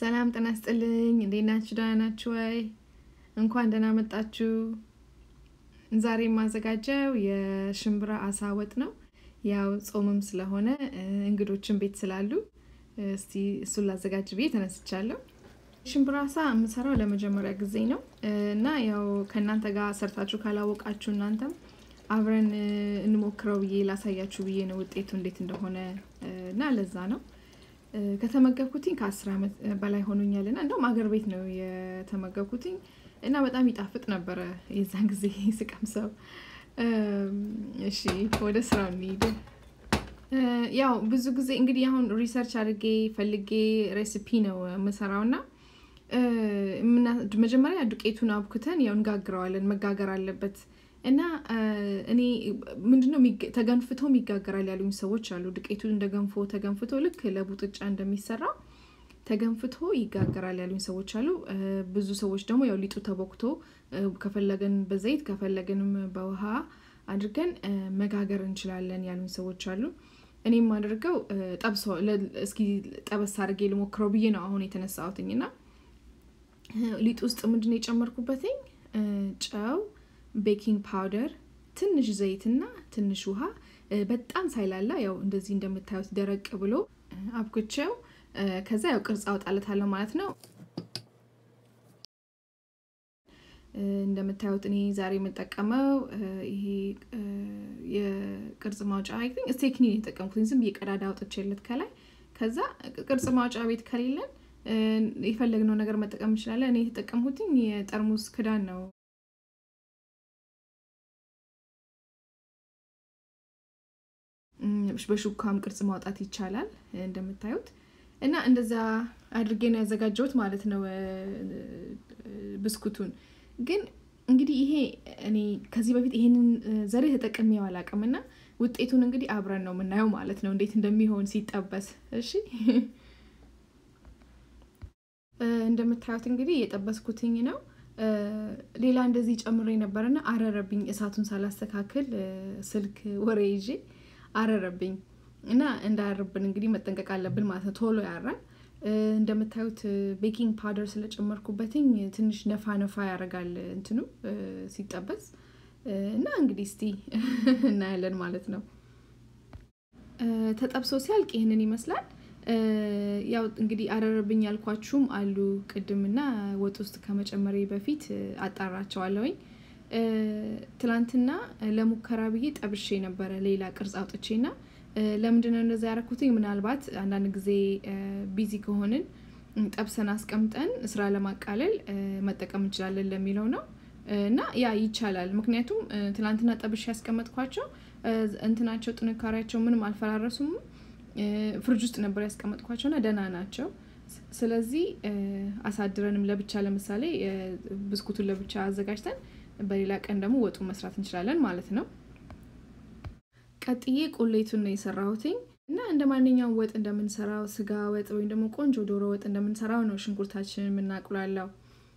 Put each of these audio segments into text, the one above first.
ሰላም ጤና ይስጥልኝ። እንዴት ናችሁ? ደህና ናችሁ ወይ? እንኳን ደህና መጣችሁ። ዛሬ የማዘጋጀው የሽምብራ አሳ ወጥ ነው። ያው ጾምም ስለሆነ እንግዶችን ቤት ስላሉ እስቲ እሱን ላዘጋጅ ብዬ ተነስቻለሁ። ሽምብራ አሳ የምሰራው ለመጀመሪያ ጊዜ ነው እና ያው ከእናንተ ጋር ሰርታችሁ ካላወቃችሁ እናንተም አብረን እንሞክረው ብዬ ላሳያችሁ ብዬ ነው ውጤቱ እንዴት እንደሆነ እና ለዛ ነው ከተመገብኩትኝ ከአስር ዓመት በላይ ሆኖኛል እና እንደውም አገር ቤት ነው የተመገብኩትኝ እና በጣም ይጣፍጥ ነበረ የዛን ጊዜ ስቀምሰው። እሺ ወደ ስራው እንሂድ። ያው ብዙ ጊዜ እንግዲህ አሁን ሪሰርች አድርጌ ፈልጌ ሬሲፒ ነው የምሰራው እና መጀመሪያ ዱቄቱን አብኩተን ያው እንጋግረዋለን። መጋገር አለበት እና እኔ ምንድነው ተገንፍቶም ይጋገራል ያሉኝ ሰዎች አሉ። ዱቄቱ እንደ ገንፎ ተገንፍቶ ልክ ለቡጥጫ እንደሚሰራው ተገንፍቶ ይጋገራል ያሉኝ ሰዎች አሉ። ብዙ ሰዎች ደግሞ ያው ሊጡ ተቦክቶ ከፈለገን በዘይት ከፈለገንም በውሃ አድርገን መጋገር እንችላለን ያሉኝ ሰዎች አሉ። እኔም አድርገው ጠብሶ እስኪ ጠበስ አድርጌ ልሞክረው ብዬ ነው አሁን የተነሳሁትኝ እና ሊጥ ውስጥ ምንድነው የጨመርኩበትኝ ጨው ቤኪንግ ፓውደር፣ ትንሽ ዘይትና ትንሽ ውሃ በጣም ሳይላላ ያው እንደዚህ እንደምታዩት ደረቅ ብሎ አብኩቼው ከዛ ያው ቅርጽ አውጣለታለሁ ማለት ነው። እንደምታዩት እኔ ዛሬ የምጠቀመው ይሄ የቅርጽ ማውጫ አይ ቲንክ ስቴክኒ የተጠቀምኩት ዝም የቀዳዳ አውጥቼለት ከላይ ከዛ ቅርጽ ማውጫ ቤት ከሌለን የፈለግነው ነገር መጠቀም እንችላለን። እኔ የተጠቀምኩትኝ የጠርሙስ ክዳን ነው። በሹካም ቅርጽ ማውጣት ይቻላል እንደምታዩት እና እንደዛ አድርጌ ነው ያዘጋጀሁት ማለት ነው ብስኩቱን። ግን እንግዲህ ይሄ እኔ ከዚህ በፊት ይሄንን ዘዴ ተጠቅሜው አላውቅም እና ውጤቱን እንግዲህ አብረን ነው የምናየው ማለት ነው እንዴት እንደሚሆን ሲጠበስ። እሺ እንደምታዩት እንግዲህ የጠበስኩትኝ ነው። ሌላ እንደዚህ ጨምሬ ነበርና አረረብኝ። እሳቱን ሳላስተካክል ስልክ ወሬ ይዤ አረረብኝ እና እንዳያርብን እንግዲህ መጠንቀቅ አለብን ማለት ነው። ቶሎ ያራል። እንደምታዩት ቤኪንግ ፓውደር ስለጨመርኩበትኝ ትንሽ ነፋ ነፋ ያደርጋል እንትኑ ሲጠበስ እና እንግዲህ እስቲ እናያለን ማለት ነው። ተጠብሶ ሲያልቅ ይህንን ይመስላል። ያው እንግዲህ አረረብኝ ያልኳችሁም አሉ ቅድምና ወጥ ውስጥ ከመጨመሬ በፊት አጣራቸዋለሁኝ። ትላንትና ለሙከራ ብዬ ጠብሼ ነበረ ሌላ ቅርጽ አውጥቼና ለምንድነው እንደዛ ያደረኩትኝ? ምናልባት አንዳንድ ጊዜ ቢዚ ከሆንን ጠብሰን አስቀምጠን ስራ ለማቃለል መጠቀም እንችላለን ለሚለው ነው እና ያ ይቻላል። ምክንያቱም ትላንትና ጠብሼ ያስቀመጥኳቸው እንትናቸው ጥንካሬያቸው ምንም አልፈራረሱም። ፍርጅ ውስጥ ነበር ያስቀመጥኳቸውና ደህና ናቸው። ስለዚህ አሳድረንም ለብቻ ለምሳሌ ብስኩቱን ለብቻ አዘጋጅተን በሌላ ቀን ደግሞ ወጡን መስራት እንችላለን ማለት ነው። ቀጥዬ ቁሌቱን ነው የሰራሁትኝ እና እንደ ማንኛውም ወጥ እንደምንሰራው ስጋ ወጥ ወይም ደግሞ ቆንጆ ዶሮ ወጥ እንደምንሰራው ነው ሽንኩርታችንን የምናቁላለው።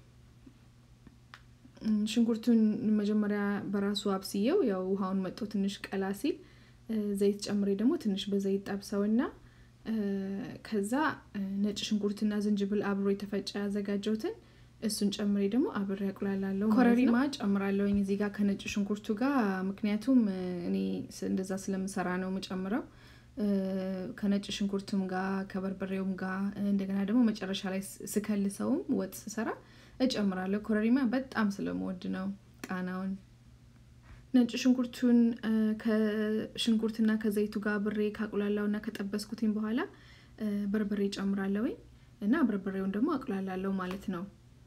ሽንኩርቱን መጀመሪያ በራሱ አብስየው ያው ውሃውን መጦ ትንሽ ቀላ ሲል ዘይት ጨምሬ ደግሞ ትንሽ በዘይት ጠብሰውና ከዛ ነጭ ሽንኩርትና ዝንጅብል አብሮ የተፈጨ ያዘጋጀሁትን እሱን ጨምሬ ደግሞ አብሬ ያቁላላለሁ። ኮረሪማ ጨምራለሁኝ እዚህ ጋር ከነጭ ሽንኩርቱ ጋር ምክንያቱም እኔ እንደዛ ስለምሰራ ነው የምጨምረው። ከነጭ ሽንኩርቱም ጋር ከበርበሬውም ጋር እንደገና ደግሞ መጨረሻ ላይ ስከልሰውም ወጥ ስሰራ እጨምራለሁ። ኮረሪማ በጣም ስለምወድ ነው ቃናውን። ነጭ ሽንኩርቱን ከሽንኩርትና ከዘይቱ ጋር ብሬ ካቁላላው እና ከጠበስኩትኝ በኋላ በርበሬ ጨምራለሁኝ እና በርበሬውን ደግሞ አቁላላለሁ ማለት ነው።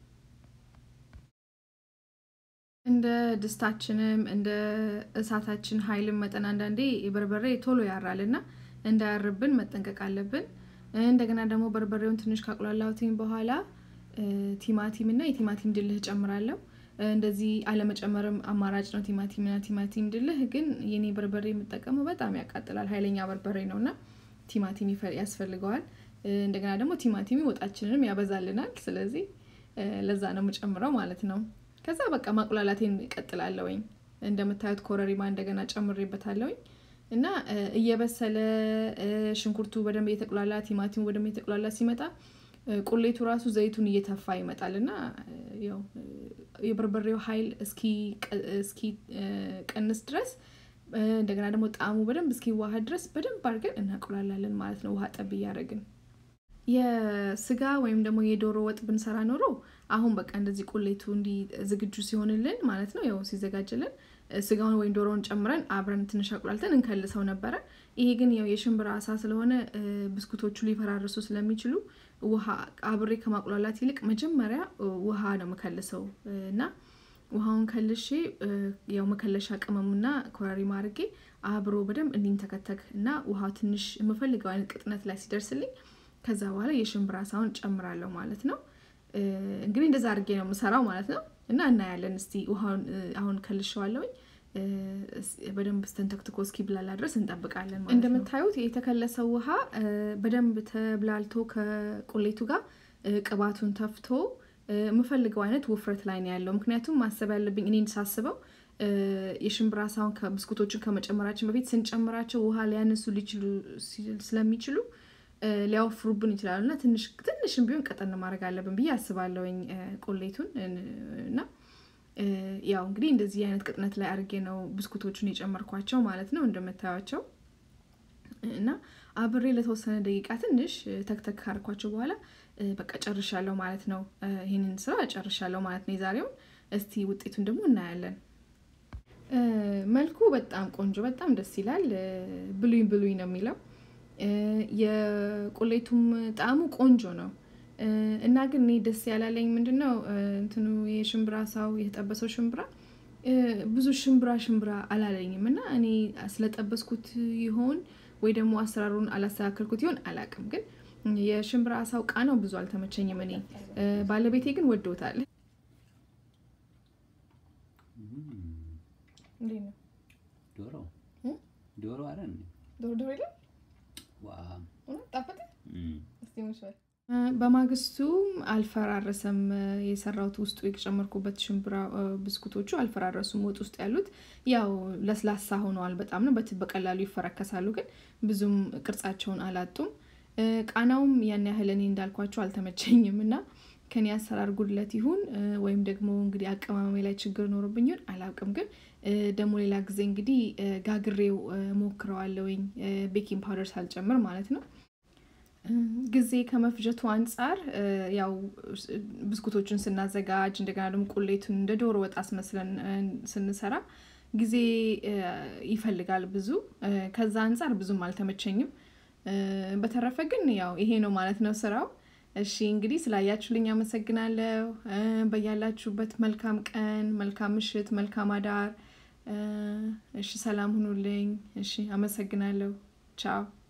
እንደ ድስታችንም እንደ እሳታችን ኃይልም መጠን አንዳንዴ በርበሬ ቶሎ ያራል እና እንዳያርብን መጠንቀቅ አለብን። እንደገና ደግሞ በርበሬውን ትንሽ ካቁላላሁትኝ በኋላ ቲማቲም እና የቲማቲም ድልህ ጨምራለሁ። እንደዚህ አለመጨመርም አማራጭ ነው። ቲማቲምና ቲማቲም ድልህ ግን የኔ በርበሬ የምጠቀመው በጣም ያቃጥላል፣ ኃይለኛ በርበሬ ነው እና ቲማቲም ያስፈልገዋል። እንደገና ደግሞ ቲማቲሚ ወጣችንንም ያበዛልናል። ስለዚህ ለዛ ነው የምጨምረው ማለት ነው። ከዛ በቃ ማቁላላቴን እቀጥላለሁኝ። እንደምታዩት ኮረሪማ እንደገና ጨምሬበታለሁኝ እና እየበሰለ ሽንኩርቱ በደንብ እየተቁላላ ቲማቲሙ በደንብ እየተቁላላ ሲመጣ ቁሌቱ ራሱ ዘይቱን እየተፋ ይመጣል እና ያው የበርበሬው ኃይል እስኪ ቀንስ ድረስ እንደገና ደግሞ ጣዕሙ በደንብ እስኪዋሃድ ድረስ በደንብ አድርገን እናቁላላለን ማለት ነው። ውሃ ጠብ እያደረግን የስጋ ወይም ደግሞ የዶሮ ወጥ ብንሰራ ኖሮ አሁን በቃ እንደዚህ ቁሌቱ እንዲህ ዝግጁ ሲሆንልን ማለት ነው ያው ሲዘጋጅልን ስጋውን ወይም ዶሮውን ጨምረን አብረን ትንሽ አቁላልተን እንከልሰው ነበረ። ይሄ ግን ያው የሽምብራ አሳ ስለሆነ ብስኩቶቹ ሊፈራርሱ ስለሚችሉ ውሃ አብሬ ከማቁላላት ይልቅ መጀመሪያ ውሃ ነው የምከልሰው እና ውሃውን ከልሼ ያው መከለሻ ቅመሙና ኮረሪማ አድርጌ አብሮ በደንብ እንዲንተከተክ እና ውሃ ትንሽ የምፈልገው አይነት ቅጥነት ላይ ሲደርስልኝ ከዛ በኋላ የሽምብራ አሳውን ጨምራለሁ ማለት ነው። እንግዲህ እንደዛ አድርጌ ነው የምሰራው ማለት ነው። እና እናያለን እስቲ ውሃውን አሁን ከልሸዋለሁኝ በደንብ ስተንተክትኮ እስኪብላላ ድረስ እንጠብቃለን ማለት ነው። እንደምታዩት የተከለሰው ውሃ በደንብ ተብላልቶ ከቁሌቱ ጋር ቅባቱን ተፍቶ የምፈልገው አይነት ውፍረት ላይ ነው ያለው። ምክንያቱም ማሰብ ያለብኝ እኔን ሳስበው የሽምብራ አሳውን ብስኩቶችን ከመጨመራችን በፊት ስንጨምራቸው ውሃ ሊያነሱ ሊችሉ ስለሚችሉ ሊያወፍሩብን ይችላሉ እና ትንሽ ትንሽም ቢሆን ቀጠን ማድረግ አለብን ብዬ አስባለሁኝ ቁሌቱን እና ያው እንግዲህ እንደዚህ አይነት ቅጥነት ላይ አድርጌ ነው ብስኩቶቹን የጨመርኳቸው ማለት ነው እንደምታዩቸው እና አብሬ ለተወሰነ ደቂቃ ትንሽ ተክተክ ካርኳቸው በኋላ በቃ ጨርሻለሁ ማለት ነው። ይህንን ስራ ጨርሻለሁ ማለት ነው የዛሬውን። እስቲ ውጤቱን ደግሞ እናያለን። መልኩ በጣም ቆንጆ፣ በጣም ደስ ይላል። ብሉኝ ብሉኝ ነው የሚለው የቁሌቱም ጣዕሙ ቆንጆ ነው እና ግን እኔ ደስ ያላለኝ ምንድን ነው እንትኑ የሽምብራ ሳው የተጠበሰው ሽምብራ ብዙ ሽምብራ ሽምብራ አላለኝም እና እኔ ስለጠበስኩት ይሆን ወይ ደግሞ አሰራሩን አላስተካከልኩት ይሆን አላውቅም። ግን የሽምብራ አሳው ቃናው ብዙ አልተመቸኝም። እኔ ባለቤቴ ግን ወዶታል። ዶሮ ዶሮ አለ ዶሮ ዶሮ የለም ዋ ጣፈጠ። በማግስቱም አልፈራረሰም። የሰራሁት ውስጡ የጨመርኩበት ሽምብራ ብስኩቶቹ አልፈራረሱም። ወጥ ውስጥ ያሉት ያው ለስላሳ ሆነዋል። በጣም ነው በቀላሉ ይፈረከሳሉ፣ ግን ብዙም ቅርጻቸውን አላጡም። ቃናውም ያን ያህል እኔ እንዳልኳቸው አልተመቸኝም እና ከኔ አሰራር ጉድለት ይሁን ወይም ደግሞ እንግዲህ አቀማመሜ ላይ ችግር ኖሮብኝ ይሁን አላውቅም። ግን ደግሞ ሌላ ጊዜ እንግዲህ ጋግሬው ሞክረዋለሁኝ ቤኪንግ ፓውደር ሳልጨምር ማለት ነው። ጊዜ ከመፍጀቱ አንጻር ያው ብስኩቶቹን ስናዘጋጅ እንደገና ደግሞ ቁሌቱን እንደ ዶሮ ወጥ አስመስለን ስንሰራ ጊዜ ይፈልጋል ብዙ። ከዛ አንጻር ብዙም አልተመቸኝም። በተረፈ ግን ያው ይሄ ነው ማለት ነው ስራው። እሺ እንግዲህ ስላያችሁልኝ አመሰግናለሁ። በያላችሁበት መልካም ቀን፣ መልካም ምሽት፣ መልካም አዳር። እሺ ሰላም ሁኑልኝ። እሺ አመሰግናለሁ። ቻው